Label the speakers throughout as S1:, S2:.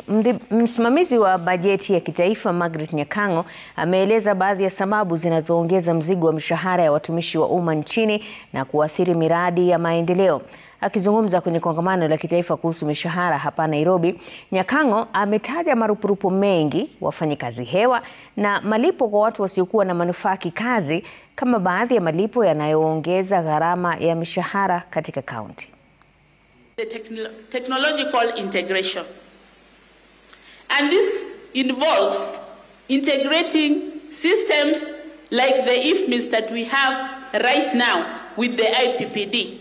S1: Msimamizi wa bajeti ya kitaifa Margaret Nyakango ameeleza baadhi ya sababu zinazoongeza mzigo wa mishahara ya watumishi wa umma nchini na kuathiri miradi ya maendeleo. Akizungumza kwenye kongamano la kitaifa kuhusu mishahara hapa Nairobi, Nyakango ametaja marupurupu mengi, wafanyikazi hewa na malipo kwa watu wasiokuwa na manufaa kikazi kama baadhi ya malipo yanayoongeza gharama ya mishahara katika kaunti.
S2: The techno technological integration. And this involves integrating systems like the IFMIS that we have right now with the IPPD.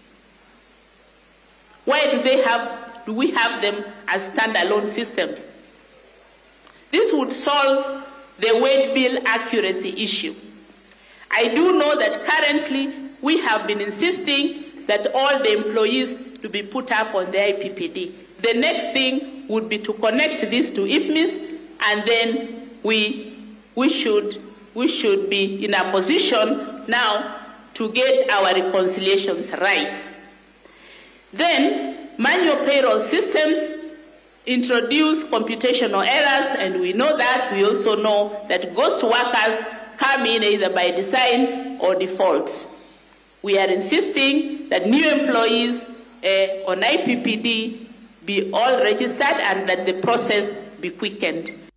S2: Why do they have do we have them as standalone systems? This would solve the wage bill accuracy issue. I do know that currently we have been insisting that all the employees to be put up on the IPPD. The next thing would be to connect this to IFMIS, and then we, we, should, we should be in a position now to get our reconciliations right. Then, manual payroll systems introduce computational errors, and we know that. We also know that ghost workers come in either by design or default. We are insisting that new employees uh, on IPPD be all registered and that the process be quickened.